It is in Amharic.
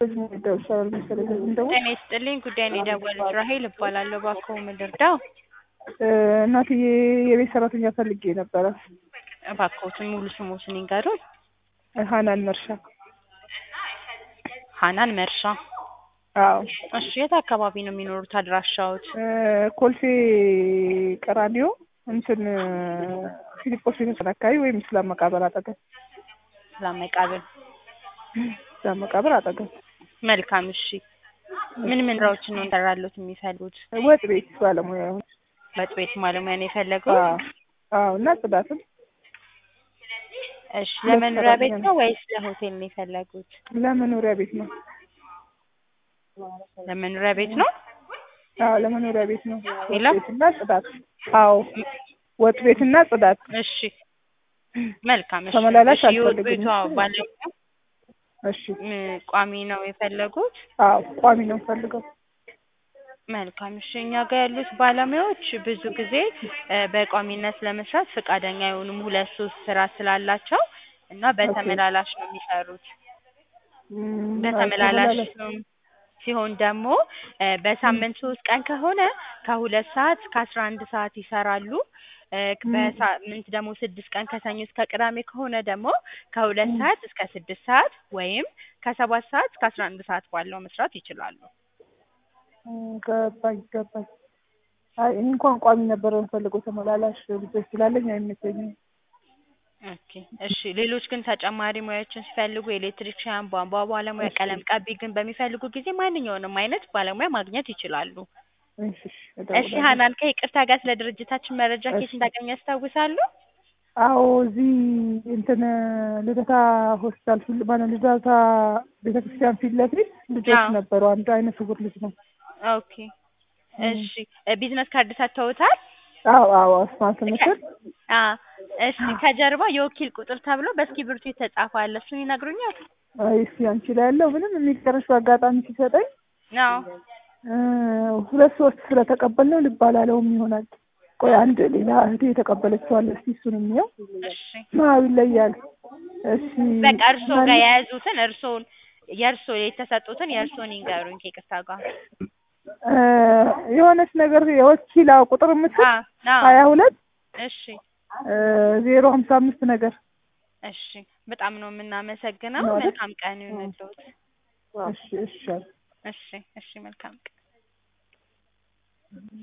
ይደርሳል መሰለኝ እንደው ጤና ይስጥልኝ ጉዳይን የደወሉት ራሄል እባላለሁ። እባክዎ ምን ልርዳው? እናትዬ የቤት ሰራተኛ ፈልጌ ነበረ። እባክዎትን ሙሉ ስሞትን ይንገሩን። ሀናን መርሻ። ሀናን መርሻ። አዎ እሺ የት አካባቢ ነው የሚኖሩት አድራሻዎት? ኮልፌ ቀራኒዮ እንትን ፊሊጶስ ቤተሰብ አካባቢ ወይም እስላም መቃብር አጠገብ እስላም መቃብር። እስላም መቃብር አጠገብ። መልካም እሺ። ምን ምን ስራዎችን ነው እንሰራሎት የሚፈልጉት? ወጥ ቤት ባለሙያ ይሁን። ወጥ ቤት ባለሙያ ነው የፈለጉት? አዎ አዎ። እና ጽዳትም እሺ ለመኖሪያ ቤት ነው ወይስ ለሆቴል ነው የፈለጉት? ለመኖሪያ ቤት ነው። ለመኖሪያ ቤት ነው። አዎ ለመኖሪያ ቤት ነው። ሌላ? ወጥ ቤትና ጽዳት። አዎ ወጥ ቤትና ጽዳት። እሺ መልካም እሺ። ተመላላሽ እሺ የወጥ አልፈልግም። ቤቷ ባለሙያ እሺ ም፣ ቋሚ ነው የፈለጉት? አዎ ቋሚ ነው ፈልገው። መልካም እሺ። እኛ ጋር ያሉት ባለሙያዎች ብዙ ጊዜ እ በቋሚነት ለመስራት ፈቃደኛ አይሆኑም። ሁለት ሶስት ስራ ስላላቸው እና በተመላላሽ ነው የሚሰሩት። እም፣ በተመላላሽ ተመላላሽ። ነው ሲሆን ደግሞ እ በሳምንት ሶስት ቀን ከሆነ ከሁለት ሰዓት እስከ አስራ አንድ ሰዓት ይሰራሉ። እ በሳምንት ደግሞ ስድስት ቀን ከሰኞ እስከ ቅዳሜ ከሆነ ደግሞ ከሁለት ሰዓት እስከ ስድስት ሰዓት ወይም ከሰባት ሰዓት እስከ አስራ አንድ ሰዓት ባለው መስራት ይችላሉ። እም፣ ገባኝ ገባኝ። አይ እኔ እንኳን ቋሚ ነበር የምፈልገው ተመላላሽ ልጆች ስላለኝ አይመቸኝም። ኦኬ እሺ። ሌሎች ግን ተጨማሪ ሙያዎችን ሲፈልጉ ኤሌክትሪክሻን፣ ቧንቧ ባለሙያ፣ ቀለም ቀቢ ግን በሚፈልጉ ጊዜ ማንኛውንም አይነት ባለሙያ ማግኘት ይችላሉ። እሺ እሺ፣ እሺ እደውላለሁ። ሀናን ከይቅርታ ጋር ስለ ድርጅታችን መረጃ ከየት እሺ። እንዳገኙ ያስታውሳሉ? አዎ እዚህ እንትን ልደታ ሆስፒታል ፊት ማለት ልደታ ቤተክርስቲያን ፊት ለፊት ልጆች አዎ። ነበሩ። አንዱ አይነ ስውር ልጅ ነው። ኦኬ እሺ። እ ቢዝነስ ካርድ ሰጥተውታል? አዎ አዎ አስማት ምስል አ እሺ። ከጀርባ የወኪል ቁጥር ተብሎ በእስክሪብቶ የተጻፈ አለ። እሱን ይነግሩኛል? አይ እስኪ አንቺ ላይ ያለው ምንም የሚቀርሽ በአጋጣሚ ሲሰጠኝ አዎ እ ሁለት ሶስት ስለተቀበልነው ልብ አላለውም ይሆናል። ቆይ አንድ ሌላ እህቴ የተቀበለችው አለ። እስኪ እሱን እንየው። እሺ። ማው ይለያል። እሺ በቃ እርስዎ ጋር የያዙትን እርስዎን የእርስዎ የተሰጡትን የእርስዎን ይንገሩኝ ከይቅርታ ጋር። እ የሆነች ነገር የወኪል አዎ ቁጥር የምትል አ አዎ ሀያ ሁለት እሺ እ ዜሮ ሀምሳ አምስት ነገር እሺ። በጣም ነው የምናመሰግነው። ማለት? መልካም ቀን ይሁንልዎት። እሺ እሺ እሺ እሺ። መልካም ቀን